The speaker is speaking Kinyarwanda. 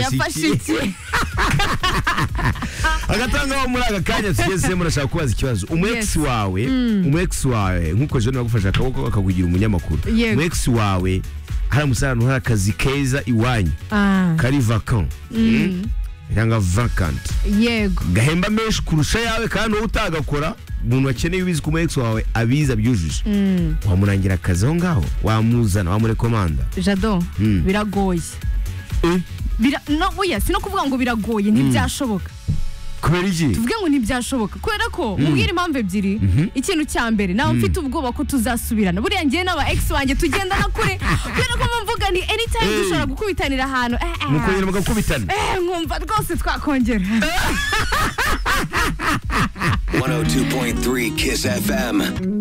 yafashe iki hagati aho muri aka kanya tugeze murashaka kubaza ikibazo umu ex wawe umu ex wawe nk'uko jenoside agufashe akaboko akakugira umunyamakuru Yego. umu ex wawe haramutse ahantu hari akazi keza iwanyu Ah, kari vacant Mm. cyangwa vacant yego gahemba menshi kurusha yawe kandi wowe utagakora umuntu wakeneye ubizi ku mu ex wawe abizi abyujuje wamurangira akazi aho ngaho wamuzana wamurekomanda jado Mm. biragoye Bira- no oya si no kuvuga ngo biragoye ntibyashoboka kubera iki tuvuge ngo ntibyashoboka kubera ko mubwira impamvu ebyiri ikintu cya mbere nawe mfite ubwoba ko tuzasubirana buriya ngewe n'aba ex wanjye tugenda na kure kubera ko mvuga ni anytime Hey. dushobora gukubitanira ahantu eh, eh, mukongera mugakubitana eh, nkumva rwose twakongera 102.3 Kiss FM.